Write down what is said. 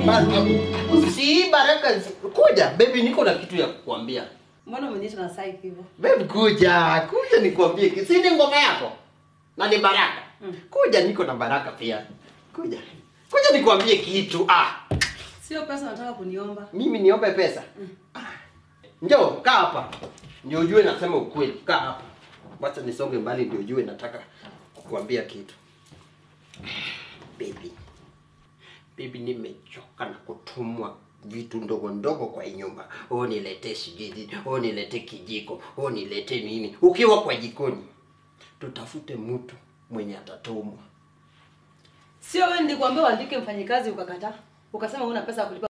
Ba- Si Baraka, si- kuja baby, niko na kitu ya kukuambia. Mbona umeniita na sai hivyo? Babe, kuja kuja nikwambie kitu. Si ni ngoma yako na ni Baraka. Kuja, niko na Baraka pia. Kuja kuja nikwambie kitu. Ah, Sio pesa nataka kuniomba. mimi niombe pesa? Ah. Njoo kaa hapa ndio ujue nasema ukweli. Kaa hapa, wacha nisonge mbali ndio ujue nataka kukuambia kitu. Baby, baby, nimechoka na kutumwa vitu ndogo ndogo kwa hii nyumba. Oh, niletee sijui, oh, niletee kijiko, oh, niletee nini. Ukiwa kwa jikoni, tutafute mtu mwenye atatumwa. Sio wewe nilikwambia uandike mfanyikazi ukakataa. Ukasema huna pesa ya kulipa